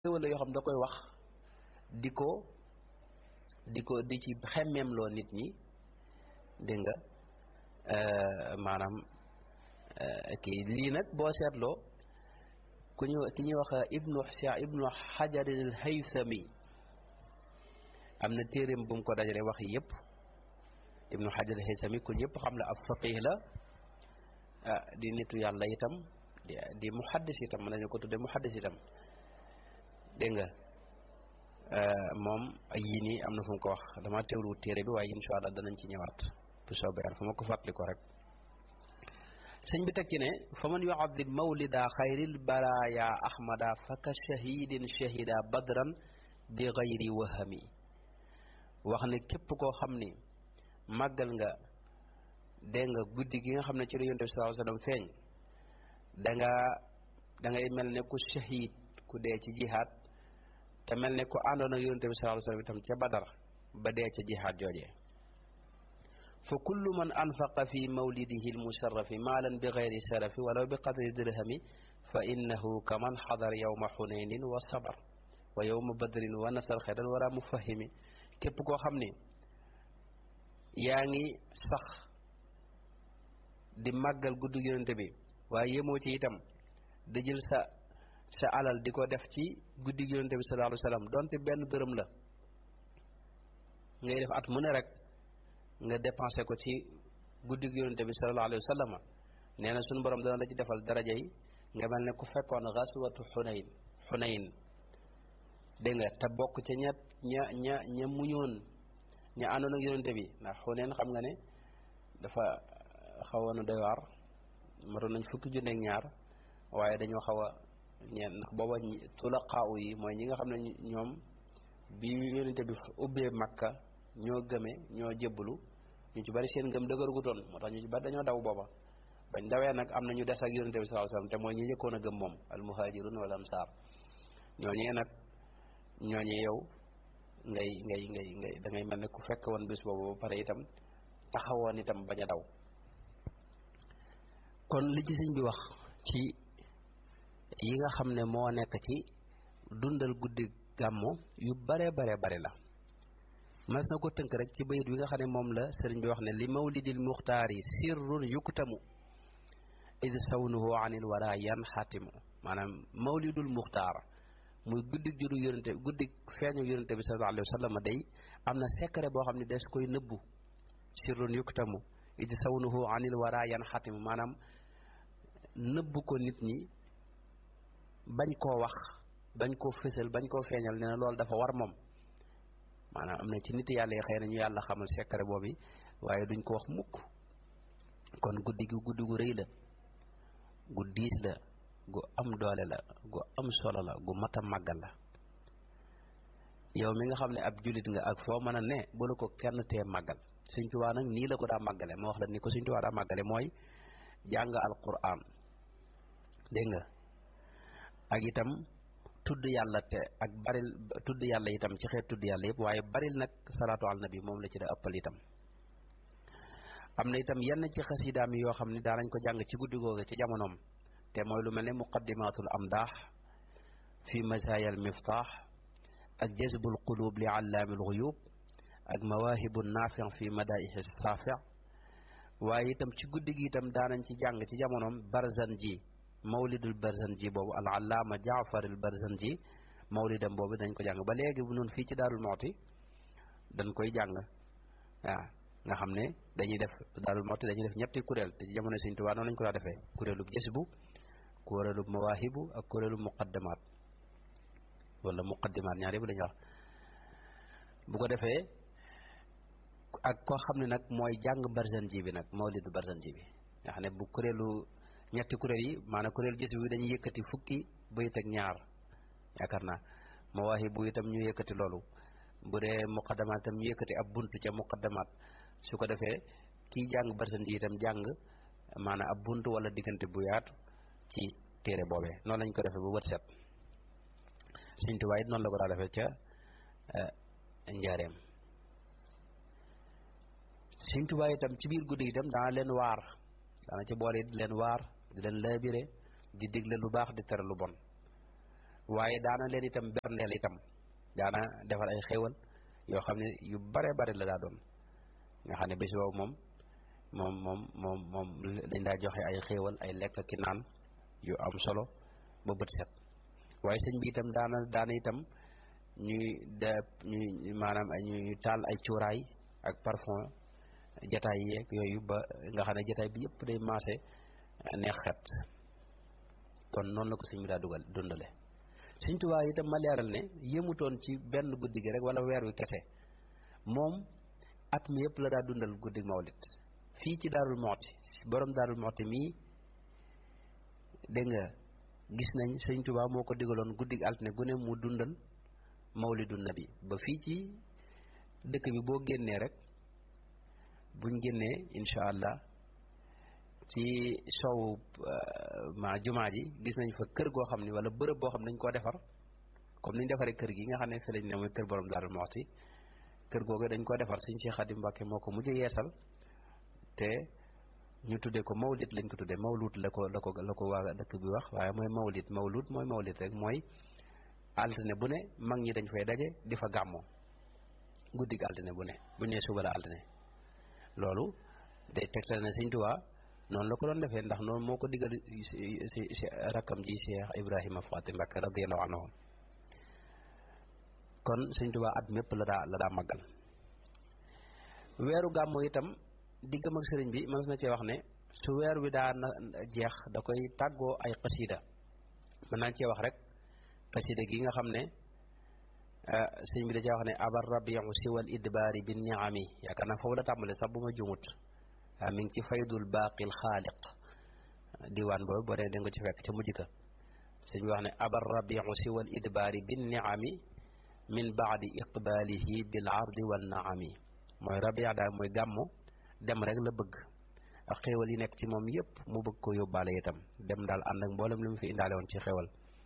wala yoo xam da koy wax di ko di ko di ci xemmeemloo nit ñi dégg nga maanaam kii lii nag boo seetloo ku ñu ki ñuy wax ibnu Cheikh ibnu Hajarin al Haythami am na téeréem bu mu ko dajale wax yëpp ibnu Hajar al Haythami ku ñëpp xam la ab faqih la di nitu yàlla itam di di muhaddis itam mën nañu ko tudde muhaddis itam dégg nga moom yii nii am na fu mu ko wax dama teewlu téere bi waaye insha allah danañ ci ñëwaat bu soobee yàlla fu ma ko fàttali ko rek sëñ bi teg ci ne fa man yuadim mawlida xayril baraya ahmada faka shahidin shahida badran bi gayri wahami wax ne képp koo xam ni màggal nga dégg nga guddi gi nga xam ne ci la yonte bi sallallahu alayhi wasallam feeñ danga dangay mel ne ku shahid ku dee ci jihaad te mel ne ku àndoon ak yonte bi sallallahu alayhi wasallam itam ca badar ba dee ca jihaad joojee fa kullu man anfaqa fi mawlidihi almusharrafi maalan bi gayri sharafi walaw bi qadri dirhami fa innahu kaman xadar yawma xunaynin wa sabar wa yawma badrin wa nasar xeran wala mufahimi képp koo xam ni yaa ngi sax di màggal guddi yonente bi waaye yemoo ci itam da jël sa sa alal di ko def ci guddi yonente bi sallallahu alayhi wa sallam donte benn dërëm la ngay def at mu ne rek nga dépensé ko ci guddi yonente bi sallallahu alayhi wa sallam nee na suñu borom dana la ci defal daraja yi nga mel ne ku fekkoon xaswatu xunayn xunayn dégg nga te bokk ca ña ña ña ña muñoon ña àndoon ak yonente bi ndax xunayn xam nga ne dafa xawoon a doy waar matoon nañ fukki junne ak ñaar waaye dañoo xaw a ñeen ndax booba tulaqaaw yi mooy ñi nga xam ne ñoom bi yonente bi ubbee makka ñoo gëme ñoo jébbalu ñu ci bari seen ngëm dëgërugutoon moo tax ñu ci bari dañoo daw booba bañ dawee nag am na ñu des ak yonente bi sallallahu alayhi wasallam te mooy ñi njëkkoon a gëm moom al muhajirun wal ansar ñooñee nag ñooñee yow ngay ngay ngay ngay da ngay mel ne ku fekk woon bis boobu ba pare itam taxawoon itam bañ a daw kon li ci sëñ bi wax ci yi nga xam ne moo nekk ci dundal guddi gàmmu yu bare bare bare la mas na ko tënk rek ci bayit wi nga xam ne moom la sëriñ bi wax ne li mawlidil muxtaari sirrun yuktamu id sawnuhu anil wara yan xaatimu maanaam mawlidul muxtaar muy guddi juru yonente guddi feeñu yonente bi sallallahu alayhi wa sallam day am na secret boo xam ne des koy nëbbu sirrun yuktamu id sawnuhu anil wara yan xaatimu maanaam nëbbu ko nit ñi bañ koo wax bañ koo fësal bañ koo feeñal nee na loolu dafa war moom maanaam am na ci nit yàlla yi xëy na ñu yàlla xamal secret boobu waaye duñ ko wax mukk kon guddi gi guddi gu rëy la gu diis la gu am doole la gu am solo la gu mat a màggal la yow mi nga xam ne ab julit nga ak foo mën a ne bu la ko kenn tee màggal Sëñ Tuubaa nag nii la ko daa màggale moo wax la ni ko Sëñ Tuubaa daa màggale mooy jàng alquran dégg nga ak itam tudd yàlla te ak baril tudd yàlla itam ci xeet tudd yàlla yëpp waaye baril nag salaatu al nabi moom la ci da ëppal itam am na itam yenn ci xasidaam yoo xam ne daanañ ko jàng ci guddi googu ci jamonoom te mooy lu mel ne muqaddimatul amdaax fi masaayal miftaax ak jazbul qulub li allaamil xuyub ak mawaahibu naafi fi madaixi saafi waaye itam ci guddi gi itam daanañ ci jàng ci jamonoom barzan ji mawlidul barzan ji boobu al allaama jaafaril barzan ji mawlidam boobu dañ ko jàng ba léegi bu noonu fii ci daarul mooti dañ koy jàng waaw nga xam ne dañuy def daarul mooti dañuy def ñetti kuréel te ci jamono Sëñ Tuubaa noonu lañ ko daa defee kuréelub jësbu kuréelub mawaahibu ak kuréelub muqaddamaat wala muqaddimaat ñaar yëpp lañuy wax bu ko defee ak koo xam ne nag mooy jàng barzan ji bi nag mawlidu barzan ji bi nga xam ne bu kuréelu ñetti kuréel yi maanaam kuréel gis bi dañuy yëkkati fukki bayit ak ñaar yaakaar naa mawaahibu itam ñu yëkkati loolu bu dee muqaddamaat itam ñu yëkkati ab buntu ca muqaddamaat su ko defee kii jàng barzan ji itam jàng maanaam ab buntu wala diggante bu yaatu ci téere boobee noonu lañ ko defee ba wët set Sëñ Tuubaa it noonu la ko daa defee ca njaareem Sëñ Tuubaa itam ci biir guddi itam daana leen waar daana ci boole di leen waar di leen laabire di digle lu baax di tere lu bon waaye daana leen itam berndeel itam daana defar ay xéewal yoo xam ne yu bare bare la daa doon nga xam ne bés boobu moom moom moom moom moom dañ daa joxe ay xéewal ay lekk ki naan yu am solo ba bët set waaye sëñ bi itam daana daana itam ñuy de ñuy maanaam ñuy taal ay cuuraay ak parfum jataay yeeg yooyu ba nga xam ne jataay bi yëpp day maase neex xet kon noonu la ko sëñ bi daa dugal dundale sëñ Tuubaa itam ma leeral ne yëmutoon ci benn guddi gi rek wala weer wi kese moom at mi yëpp la daa dundal guddi mawlit fii ci Daarul Muxti borom Daarul Muxti mii dégg nga gis nañ sëñ Tuubaa moo ko digaloon guddi altine gu ne mu dundal mawlidu nabi ba fii ci dëkk bi boo génnee rek buñ génnee incha allah ci soowu ma jumaa ji gis nañ fa kër goo xam ni wala bërëb boo xam ne dañ koo defar comme ni ñu defaree kër gi nga xam ne fi lañ ne mooy kër borom Daaru Muxti kër googu dañ koo defar Sëñ Cheikh Xadim Mbàkke moo ko mujj yeesal te ñu tuddee ko mawlid lañ ko tuddee mawlud la ko la ko la ko waa dëkk bi wax waaye mooy mawlid mawlud mooy mawlid rek mooy altine bu ne mag ñi dañ fay daje di fa gàmmoo guddig altine bu ne bu ñu nee suba la altine loolu day tegtal ne Sëñ Tuubaa noonu la ko doon defee ndax noonu moo ko diggal si si rakkam ji Cheikh Ibrahima Faati Mbàkke radiyallahu anhu kon Sëñ Tuubaa at mépp la daa la daa màggal weeru gàmmu itam diggam ak sëriñ bi mën na cee wax ne su weer wi daa na jeex da koy tàggoo ay xasida mën naa cee wax rek xasida gi nga xam ne sëriñ bi da cee wax ne abar rabiu siwal idbaari bi niami yaakaar naa foofu la tàmbale sax bu ma jumut waaw mi ngi ci faydul baaqil xaaliq diwaan boobu boo dee da nga ci fekk ca mujj ka sëñ bi wax ne abar rabiu siwal idbaari bi niami min baadi iqbaalihi bil ardi wal naami mooy rabia daal mooy gàmmu dem rek la bëgg ak xéewal yi nekk ci moom yépp mu bëgg ko yóbbaale itam dem daal ànd ak mboolem li mu fi indaale woon ci xéewal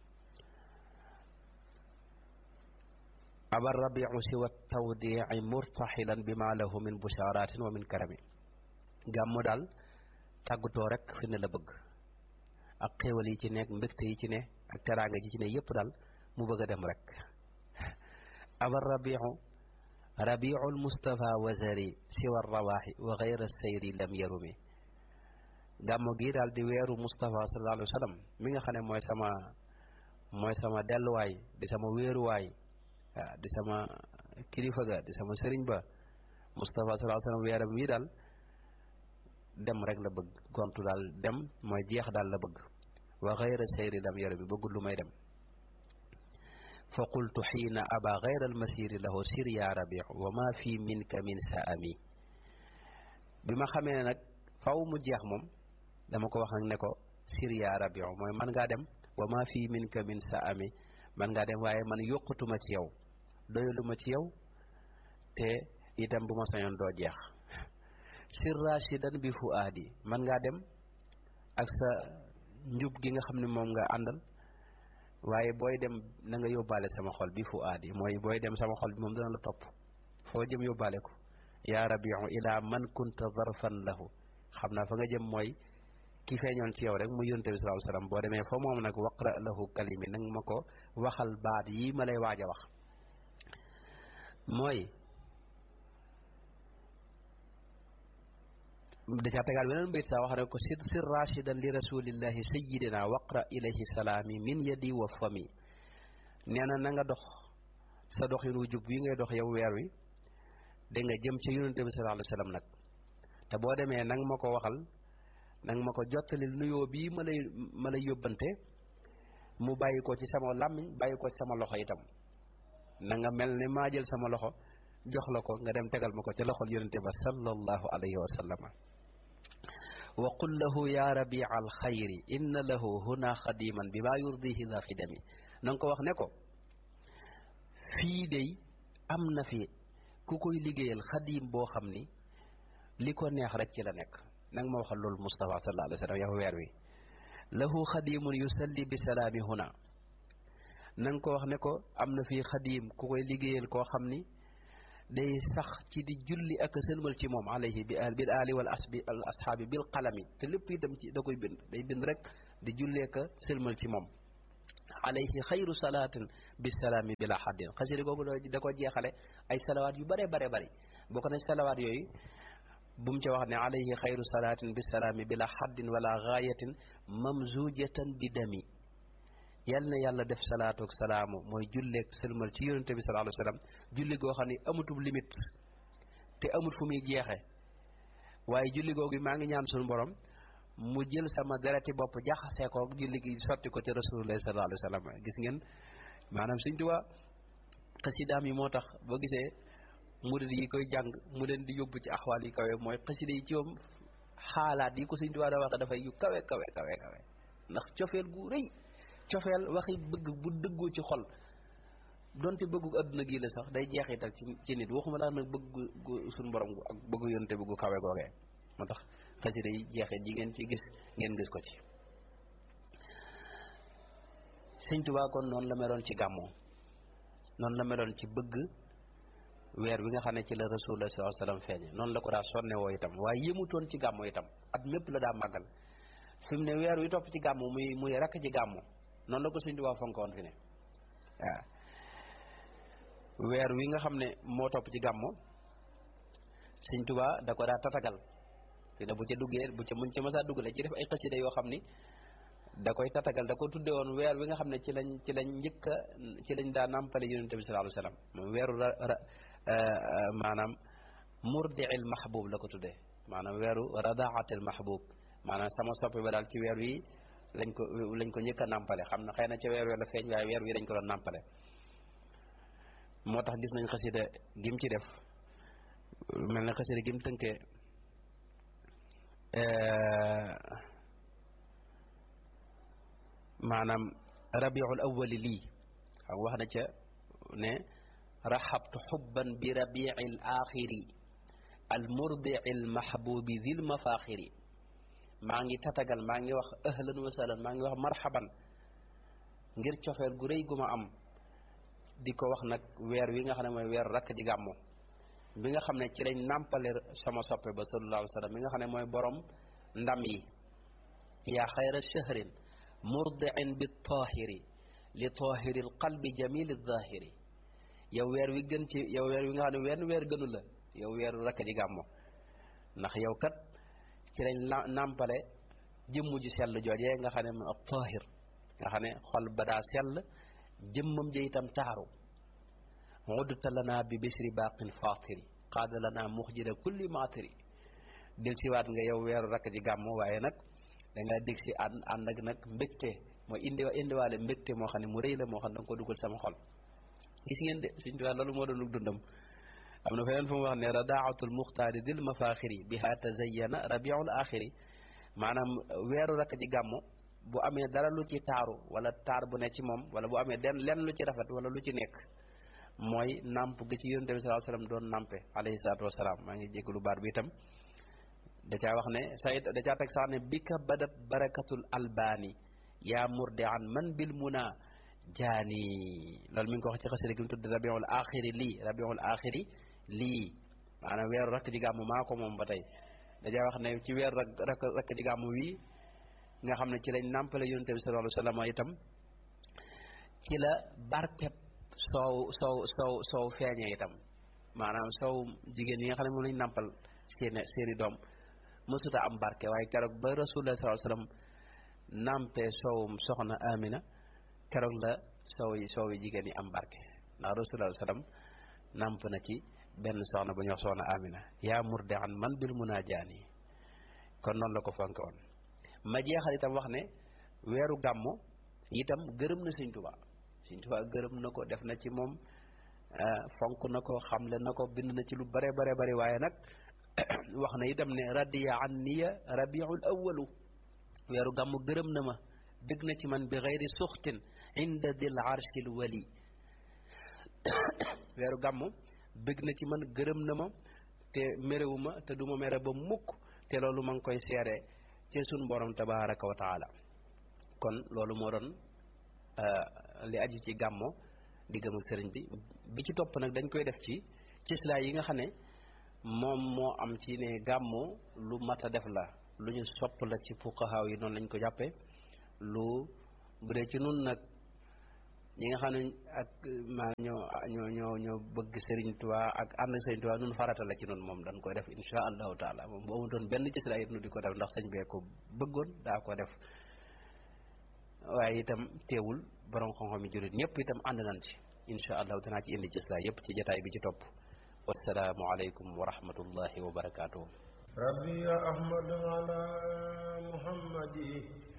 abar rabiu siwa tawdii murtaxilan bi ma lahu min bushaaratin wa min karami gàmmu daal tàggatoo rek fi ne la bëgg ak xéewal yi ci nekk mbégte yi ci ne ak teraanga ji ci ne yépp daal mu bëgg a dem rek aba rabiu rabiul mustafa wazari siwa rawaaxi wa gayra sayri lam yarumi gàmmu gi daal di weeru mustafa sallallahu alayhi wa sallam mi nga xam ne mooy sama mooy sama delluwaay di sama wéeruwaay waaw di sama kilifa ga di sama sëriñ ba mustafa sallallahu alayhi wa sallam weeram wi daal dem rek la bëgg gontu daal dem mooy jeex daal la bëgg wa gayra sayri lam yarumi bëggul lu may dem fa qultu xiina aba gayra almasiri lahu sir ya rabiu wa ma fi minka min saami bi ma xamee ne nag faw mu jeex moom dama ko wax nag ne ko sir ya rabiu mooy man ngaa dem wa ma fi minka min saami man ngaa dem waaye man yokkutuma ci yow doyaluma ci yow te itam bu ma sañoon doo jeex sir rashidan bi fuaadi man ngaa dem ak sa njub gi nga xam ne moom nga àndal waaye booy dem na nga yóbbaale sama xol bi fu aadi mooy booy dem sama xol bi moom dana la topp foo jëm yóbbaale ko yaa rabiu ila man kunta zarfan lahu xam naa fa nga jëm mooy ki feeñoon ci yow rek mu yonte bi sallallahu alayhi wasallam boo demee fa moom nag waqra lahu kalimi nag ma ko waxal baat yi ma lay waaj a wax mooy da caa tegaal beneen bayt saa wax ne ko sir sir rashidan li rasulillahi sayidina waqra ilayhi salaami min yadi wa fami nee na na nga dox sa doxin wu jub wi ngay dox yow weer wi da nga jëm ca yonente bi sallallahu alayhi wasallam nag te boo demee nang ma ko waxal nang ma ko jottalil nuyoo bii ma lay ma lay yóbbante mu bàyyi ko ci sama làmmiñ bàyyi ko ci sama loxo itam na nga mel ne maa jël sama loxo jox la ko nga dem tegal ma ko ca loxol yonente ba sallallahu alayhi wa sallama wa qul lahu ya rabia alxayri inna lahu huna xadiman bi maa yurdihi la xidami na nga ko wax ne ko fii dey am na fi ku koy liggéeyal xadim boo xam ni li ko neex rek ci la nekk nanga ma waxal loolu Mustafa sallallahu alayhi wa sallam yow weer wi lahu xadimun yusalli bi salaami huna na nga ko wax ne ko am na fii xadim ku koy liggéeyal koo xam ni day sax ci di julli ak sëlmal ci moom alayhi bi bil ali wal asbi al ashaabi bil qalami te lépp itam ci da koy bind day bind rek di jullee ka sëlmal ci moom alayhi xayru salaatin bisalaami bila xaddin xasida googu da ko jeexale ay salawaat yu bare bare bari bokk na salawaat yooyu bu mu ca wax ne alayhi xayru salaatin bisalaami bila xaddin wala gaayatin mamzujatan bi dami yal na yàlla def salaatu ak salaamu mooy julleeg sëlmal ci yonente bi sallallahu alayhi wa sallam julli goo xam ne amutub limite te amut fu muy jeexe waaye julli googu maa ngi ñaan suñu borom mu jël sama dereti bopp jaxasee ko julli gi sotti ko ci rasulullah sallallahu alayhi wa sallam gis ngeen maanaam Sëñ Tuubaa xasidaam yi moo tax boo gisee murid yi koy jàng mu leen di yóbbu ci axwaal yi kawe mooy xasida yi ci moom xaalaat yi ko Sëñ Tuubaa da waxe dafay yu kawe kawe kawe kawe ndax cofeel gu rëy cofeel waxi bëgg bu dëggoo ci xol donte bëggu adduna gii la sax day jeexital ci ci nit waxuma laa nag bëggu suñu borom gu ak bëggu yonte bëggu kawe googee moo tax xasida yi jeexit ji ngeen ci gis ngeen gis ko ci Sëñ Tuubaa kon noonu la meloon ci gàmmoo noonu la meloon ci bëgg weer wi nga xam ne ci la rasulullah sallallahu alayhi wasallam feeñe noonu la ko daa sonne woo itam waaye yëmutoon ci gàmmo itam at mépp la daa màggal fi mu ne weer wi topp ci gàmmo muy muy rakk ci gàmmo noonu la ko Sëñ Tuubaa fonkoon fi ne waaw weer wi nga xam ne moo topp ci gàmmo Sëñ Tuubaa da ko daa tatagal fi ne bu ca duggee bu ca muñ ca mësaa duggale ci def ay xasida yoo xam ni da koy tatagal da ko tudde woon weer wi nga xam ne ci lañ ci lañ njëkk a ci lañ daa nàmpale yonente bi sallallahu alayhi wasallam moom weeru ra maanaam murdiil mahbub la ko tuddee maanaam weeru radaatil mahbub maanaam sama soppe ba daal ci weer wi lañ ko lañ ko njëkk a nàmpale xam na xëy na ca weer wi la feeñ waaye weer wi dañ ko doon nàmpale moo tax gis nañ xasida gim ci def mel na xasida gim tënkee maanaam rabiul awwali lii xam wax na ca ne raxabtu xubban bi rabiil axiri al murdiil mahbubi dil mafaxiri maa ngi tatagal maa ngi wax ahlan wa sahlan maa ngi wax marhaban ngir cofeel gu rëy gu ma am di ko wax nag weer wi nga xam ne mooy weer rakk ji gàmmo bi nga xam ne ci lañ nàmpale sama soppe ba sallallahu alayhi wa sallam bi nga xam ne mooy borom ndam yi yaa xayra shahrin murdiin bi tahiri li tahiri l qalbi jamili zahiri yow weer wi gën ci yow weer wi nga xam ne wenn weer gënu la yow weeru rakk ji gàmmo ndax yow kat ci lañ nàmpale jëmm ji sell joojee nga xam ne moom ab tahir nga xam ne xol ba daa sell jëmmam ja itam taaru udta lana bi bisri baqin fatiri qaada lana muxjida kulli matiri del siwaat nga yow weeru rakk ji gàmmo waaye nag dangaa dégg si ànd ànd ak nag mbégte mooy indi indiwaale mbégte moo xam ne mu rëy la moo xam ne da nga ko dugal sama xol gis ngeen de suñ tuwaa loolu moo doon dundam am na feneen fu mu wax ne radaatul muxtaari dil mafaxiri biha tazayana rabiul axiri maanaam weeru rakk ji gàmmo bu amee dara lu ci taaru wala taar bu ne ci moom wala bu amee den lenn lu ci rafet wala lu ci nekk mooy nàmp gi ci yonent bi sallallahu alayhi wasallam doon nàmpe alayhi salaatu wasalaam maa ngi jégalu baat bi itam da caa wax ne sayid da caa teg sax ne bika badat barakatul albaani yaa murde an man bil muna jaani loolu mi ngi ko wax ci xasida gi mu tudd rabiul axiri lii rabiul axiri lii maanaam weeru rakk ji gàmmu maa ko moom ba tey da caa wax ne ci weeru rak rakk ji gàmmu wii nga xam ne ci lañ nàmpale yonent bi sallallahu alayhi wasallam itam ci la barkeb soow soow soow soow feeñee itam maanaam soow jigéen yi nga xam ne moom lañ nàmpal seeni seeni doom mësuta am barke waaye keroog ba rasulullah sallallahu alayhi wasallam nàmpe soowum soxna amina keroog la soow yi soow yi jigéen yi am barke ndax rasulullah sallam nàmp na ci benn soxna bu ñuy wax soxna amina yaa murde an man bil munaajaani kon noonu la ko fonke woon ma jeexal itam wax ne weeru gàmmo itam gërëm na Sëñ Tuubaa Sëñ Tuubaa gërëm na ko def na ci moom fonk na ko xamle na ko bind na ci lu bare bare bare waaye nag wax na itam ne radiya anniya rabiul awalu weeru gàmmu gërëm na ma dëgg na ci man bi xeyri suxtin inda dil arshil wali weeru gàmmu bëgg na ci man gërëm na ma te mérewu ma te du ma mere ba mukk te loolu ma ngi koy seere ci sun borom tabaraka wa taala kon loolu moo doon li aju ci gàmmo diggam ak sëriñ bi bi ci topp nag dañ koy def ci cislaa yi nga xam ne moom moo am ci ne gàmmo lu mat a def la lu ñu sopp la ci fuqahaa yi noonu lañ ko jàppe lu bu dee ci nun nag ñi nga xam ne ak maanaam ñoo ñoo ñoo ñoo bëgg Serigne Touba ak ànd ak Serigne Touba nun farata la ci noonu moom dañ koy def insha allahu taala moom bu amutoon benn ci sira it nu di ko def ndax sëñ bee ko bëggoon daa ko def waaye itam teewul borom xam-xam yi jullit ñëpp itam ànd nañ ci insha allahu danaa ci indi ci sira yëpp ci jataay bi ci topp wasalaamu aleykum wa rahmatullahi wa barakaatuhu rabbi ya ahmad ala muhammadi